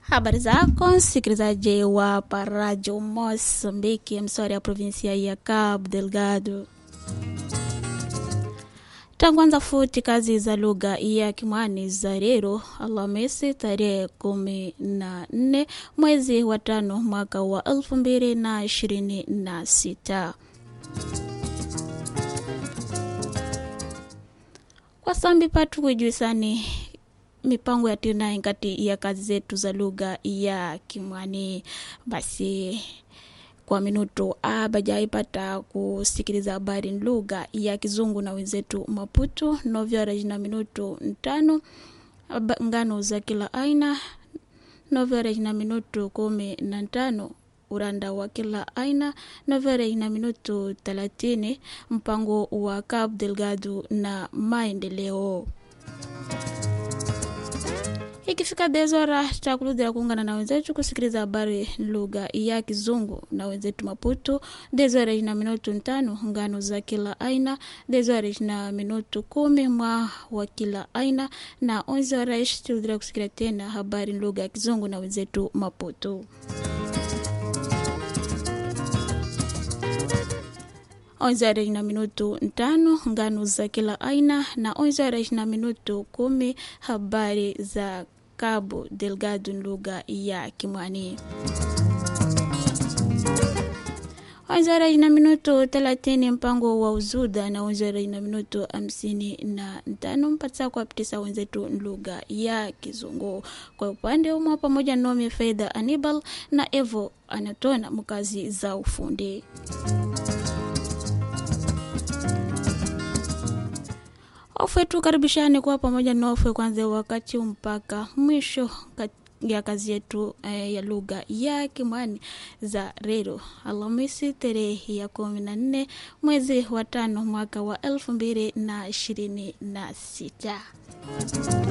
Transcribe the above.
Habari zako msikilizaji wa Parajo Mosambiki, msori ya provinsia ya Cabo Delgado. Tangwanza futi kazi za lugha ya Kimwani za leo Alhamisi tarehe kumi na nne mwezi wa tano mwaka wa elfu mbili na ishirini na sita. Kwa sambi patu kujuisani mipango ya tinai kati ya kazi zetu za lugha ya Kimwani. Basi kwa minuto abajaipata kusikiliza habari lugha ya Kizungu na wenzetu Maputo novyara na minuto ntano ngano za kila aina novyara na minuto kumi na tano uranda wa kila aina novyara na minuto thelathini mpango wa Cabo Delgado na maendeleo ikifika dezora takuludhira kuungana na wenzetu kusikiliza habari lugha ya Kizungu na wenzetu Maputo. Dezora na minutu ntano ngano za kila aina, dezora na minutu kumi mwa wa kila aina, na onzora tuludhira kusikiliza tena habari lugha ya Kizungu na wenzetu Maputo. onzara na minutu ntano ngano za kila aina na onzara na minutu kumi habari za Cabo Delgado lugha ya Kimwani. Onzara na minutu thelathini mpango wa uzuda na onzara na minutu hamsini na ntano mpatisa kuwapitisa wenzetu lugha ya Kizungu. Kwa upande umwa pamoja nome Fedha Anibal na Evo anatona mkazi za ufundi. Ofwe tukaribishane kuwa pamoja na ofwe kwanza wakati mpaka mwisho ya kazi yetu eh, ya lugha ya Kimwani za leo Alhamisi tarehe ya kumi na nne mwezi wa tano mwaka wa elfu mbili na ishirini na sita.